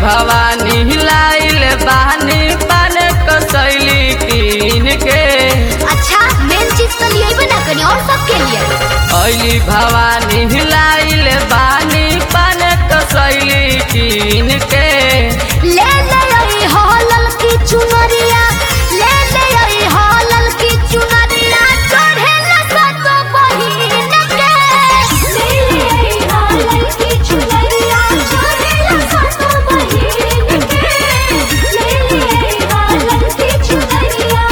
भवानी लाइल बानी पान कसैली कीन के अच्छा मेन चीज तो लिए ना करी और सब के लिए ऐली भवानी लाइल बानी पान कसैली कीन के ले ले आई हॉलल की चुनरिया ले ले आई हॉलल की चुनरिया चढ़े न सतो बहिन के ले ले आई हॉलल की चुनरिया चढ़े न सतो बहिन के ले ले आई हॉलल की चुनरिया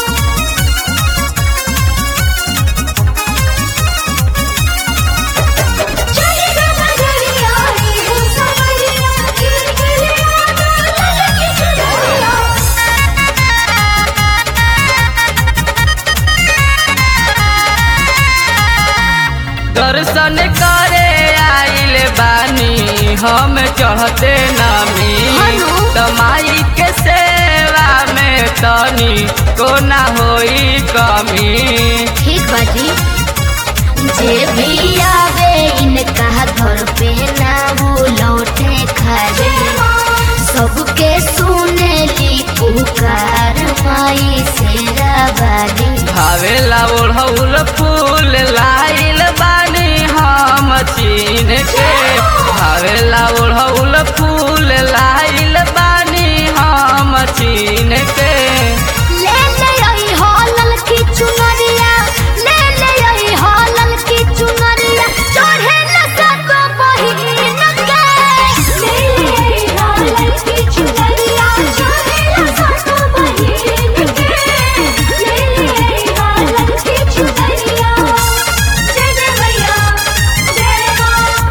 दर्शन करे आइल बानी हम चढ़ते नमी हेलो। तमाई के सेवा में तनी को ना होई कमी ठीक बाजी जे भी आवे इनका घर पे ना वो लौटे खाली सबके सुने ली पुकार माई से बाली भावेला ओढ़ौल फूल लाइल बानी हम चीन के भावेला ओढ़ौल फूल लाइल बानी हम चीन के ले ले आई हॉलल की चुनरिया ले ले आई हॉलल की चुनरिया चढ़े न सको बहिन के ले ले आई हॉलल की चुनरिया चढ़े न सको बहिन के ले ले आई हॉलल की चुनरिया जय जय भैया जय मां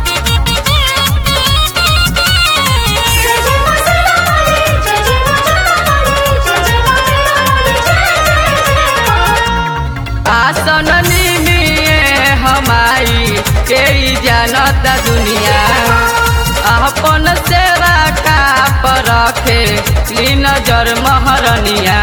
जय जय मसला वाली जय जय मसला वाली जय जय मसला वाली जय जय आसन निमिए हमाई के ई जानता दुनिया अपन सेवा का पर रखे ली नजर महरनिया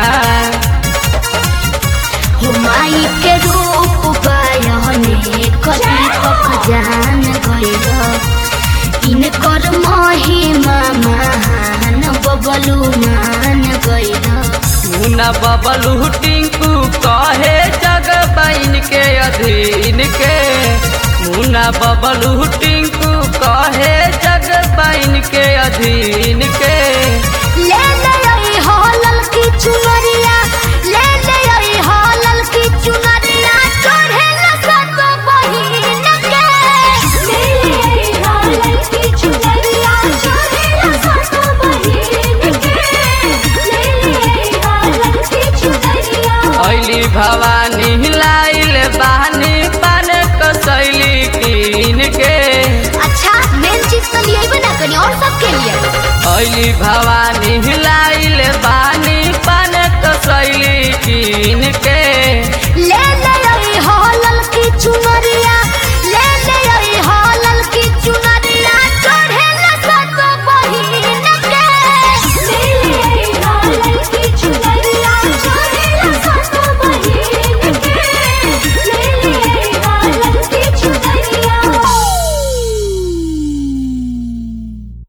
हुमाई के रूप बयाने कदी पक जान गइल इनकर महिमा महान बबलू मान गइल मुना बबलू टिंकू कहे जग बन के अधीन के मुना बबलू टिंकू कहे जग बन के अधीन के ले ले आई हॉलल की चुनरिया ले ले आई हॉलल की चुनरिया चढ़े न सको बहिन के ले ले आई हॉलल की चुनरिया चढ़े न सको बहिन के ले ले आई हॉलल की चुनरिया ऐली भवानी लाइल बानी पान कसैली कीन के अच्छा मेन चीज तो लिए ना करी और सब के लिए ऐली भवानी लाइल बानी पान कसैली कीन के ले ले आई हॉलल की चुनरिया